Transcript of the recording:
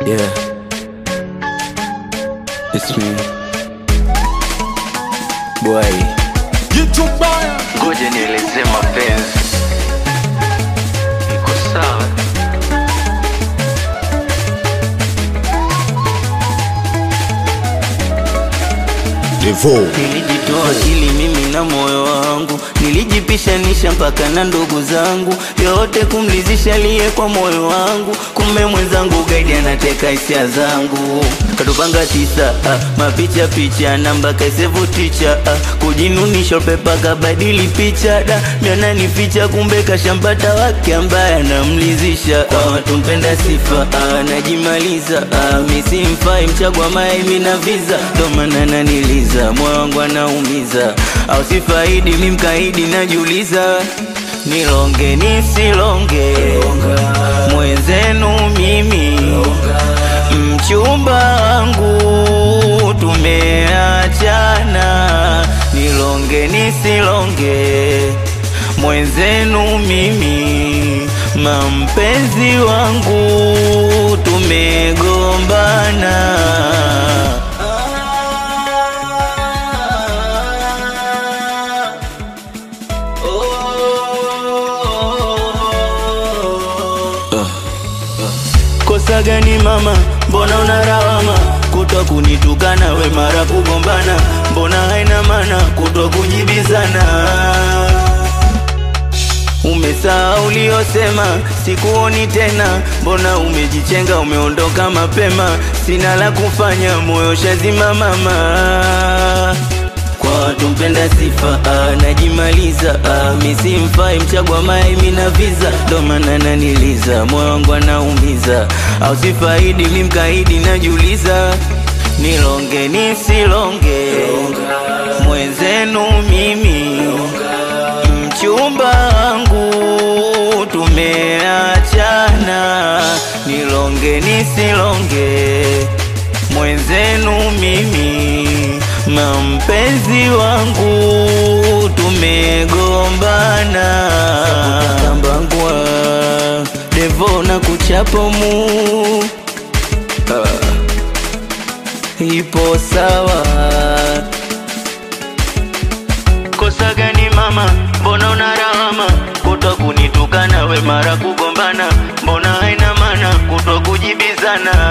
Yeah. It's me. Boy. Ngoja nieleze mapenzi. Iko sawa. Nilijitoa akili mimi na moyo wangu, nilijipishanisha mpaka na ndugu zangu, yote kumlizisha liye kwa moyo wangu. Kumbe mwenzangu gaidi anateka hisia zangu, katupanga tisa ah, mapicha picha namba kaisevu ticha ah, kujinunisha pepa kabadili picha da mianani ficha, kumbe kashampata wake ambaye anamlizisha kwa watu mpenda sifa ah, najimaliza ah, misimfai mchagwa mae mina visa ndo maana naniliza moyo wangu anaumiza au sifaidi mi mkaidi najiuliza nilonge nisilonge mwenzenu mimi mchumba wangu tumeachana nilonge nisilonge mwenzenu mimi mampenzi wangu tumegombana Kosa gani mama, mbona unarawama kutwa kunitukana we mara kugombana, mbona haina maana kutwa kujibizana Umesahau uliyosema, sikuoni tena, mbona umejichenga, umeondoka mapema, sina la kufanya, moyo shazima mama kwa watu mpenda sifa ah, najimaliza ah, misimfai mchagwa mae mina visa ndo maana naniliza moyo wangu anaumiza au sifaidi mi mkaidi najiuliza nilonge nisilonge mwenzenu mimi mchumba wangu tumeachana nilonge nisilonge mwenzenu mimi mampenzi wangu tumegombana kambangwa devo na kuchapomu ah, ipo sawa kosa gani mama mbona unarawama kutwa kunitukana we mara kugombana mbona haina maana kutwa kujibizana